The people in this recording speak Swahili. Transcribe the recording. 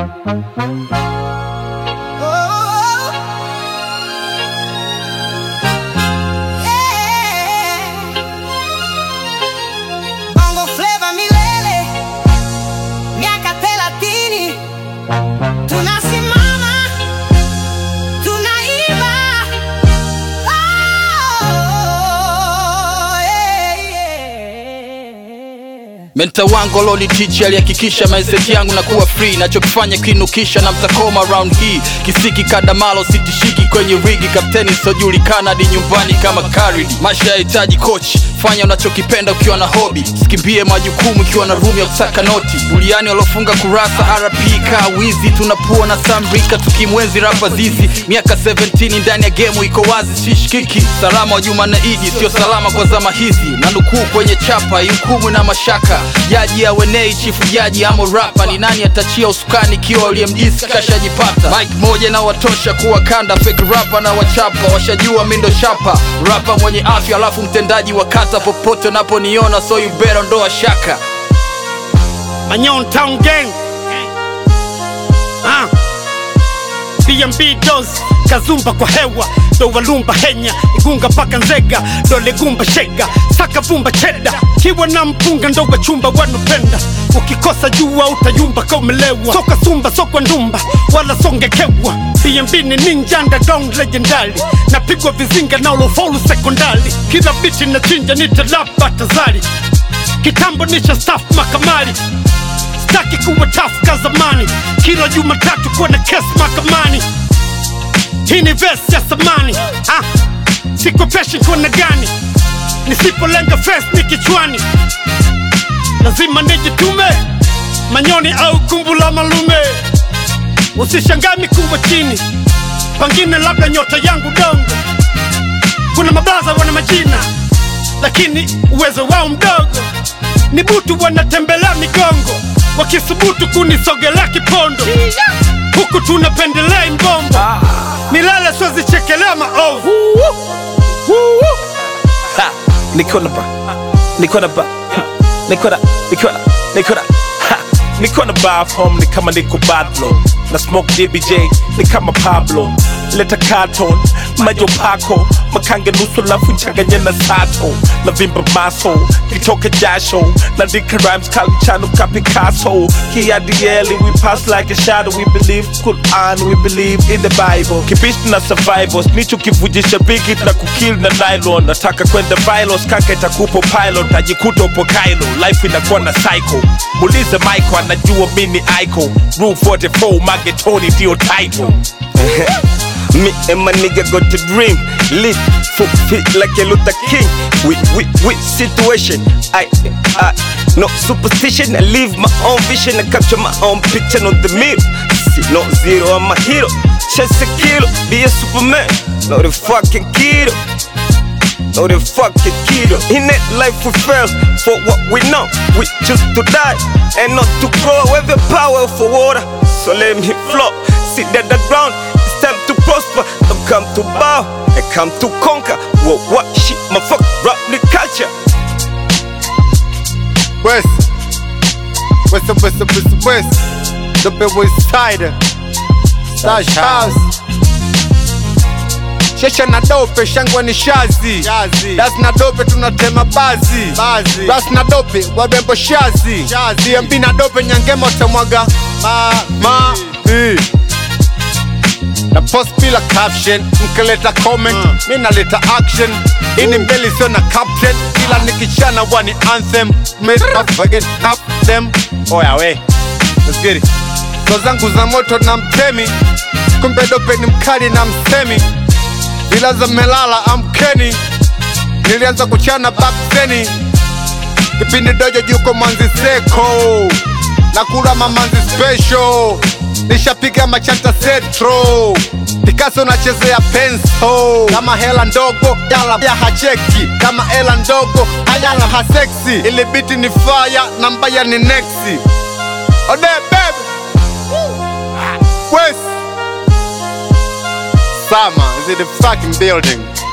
Bongo Flava milele, miaka thelathini, tunasimama, tunaiba. Oh, yeah, yeah. Menta wangu loli tichi alihakikisha mindset yangu na kuwa free, nachokifanya kinukisha na mtakoma round hii kisiki kadamalo sitishiki kwenye rigi, kapteni sojulikana hadi nyumbani kama karidi. Maisha yahitaji coach, fanya unachokipenda ukiwa na hobi, sikimbie majukumu ukiwa na room ya kusaka noti. Buliani waliofunga kurasa RP ka wizi, tunapua na samrika tukimwenzi rapa zizi. Miaka 17 ndani ya game iko wazi, sishikiki. Salama wa Juma na Idi, sio salama kwa zama hizi, na nukuu kwenye chapa hukumu na mashaka. Jaji awenei chifu jaji amo rapa, ni nani atachia usukani ikiwa uliyemdisi kashajipata. Mike moja na watosha kuwa kanda, fake rapa na wachapa, washajua mindo shapa. Rapa mwenye afya alafu mtendaji wa kata, popote unaponiona so you better ondoa shaka. Manyon Town Gang ah. BMB Dos Kazumba kwa hewa ndo walumba henya igunga paka nzega dole gumba shega saka vumba cheda kiwa na mpunga ndo wachumba wanopenda ukikosa jua utayumba kaumelewa soka sumba sokwa ndumba wala songekewa BMB ni ninja underground legendary napigwa vizinga na ulofaulu sekondari kila biti na chinja nitalapa tazari kitambo nisha staff makamali staki kuwa tough ka zamani kila jumatatu kuwa na kes mahakamani hii ni vesi ya samani ah, sikopeshi kona gani nisipolenga fes ni kichwani lazima nijitume manyoni au kumbu la malume usishangami kuwa chini pangine labda nyota yangu dongo kuna mabaza wana majina lakini uwezo wao mdogo ni butu wanatembelea migongo wakisubutu kunisogelea kipondo huku tunapendelea imbombo milele siwezichekelea maovu Ha, niko na ba niko na ba niko na niko na niko na ha niko na ba home ni kama niko badlo na smoke DBJ ni kama Pablo leta carton majo pako makange nusu lafu nchanganye na sato na vimba maso kitoke jasho naandika rhymes kali chano ka Picasso kiadieli we pass like a shadow we believe Quran we believe in the Bible kibishi na survivors nicho kivujisha bigi na kukill na nylon nataka kwenda vilos kaka itakupo pilot tajikuta upo Kailo life inakuwa na cycle mulize Michael anajua mini icon rule 44 magetoni ndio title Me and my nigga got a dream. Live for fit like a Luther King. With with with situation. I I no superstition. I live my own vision. I capture my own picture, not the mirror. See, no zero, I'm a hero. Chase a kilo, be a superman. Not a fucking kiddo. Not a fucking kiddo. In that life we fell for what we know. We choose to die and not to grow. We have the power for water, so let me flow. Sit at the ground. It's time to prosper. Don't come to bow. I come to conquer. What what shit, my fuck rap the culture. West. West, West, West, West. The big West Side. Stash House. Shesha na dope, shangwe ni shazi. Das na dope, tunatema bazi. Das na dope, wabembo shazi. DMB na dope, nyangema utamwaga. Ma, ma, eh. na post bila caption mkileta comment mi naleta action ini mbele sio na captain ila nikichana wani anthem Motherfucking up them oya we let's get it so zangu za moto na mtemi kumbe dope ni mkali na msemi ila za melala amkeni nilianza kuchana back then kipindi dojo juko manzi seko na kula mamanzi special nishapiga machanta centro Picasso nachezea penso kama hela ndogo yala ya hacheki kama hela ndogo hayala haseksi ili biti ni fire na mbaya ni nexi ode baby West Sama is in the fucking building